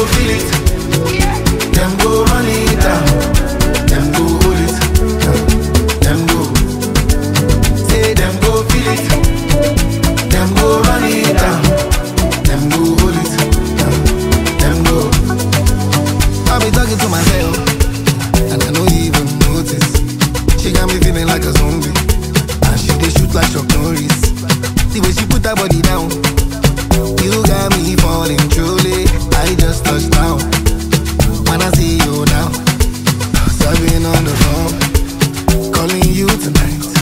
feel it. Them go run it down. Them go hold it. Them go. Say them go feel it. Them go run it down. Them go hold it. Them go. I be talking to myself, and I don't even notice. She got me feeling like a zombie, and she dey shoot like Chuck Norris. The way she put her body down, you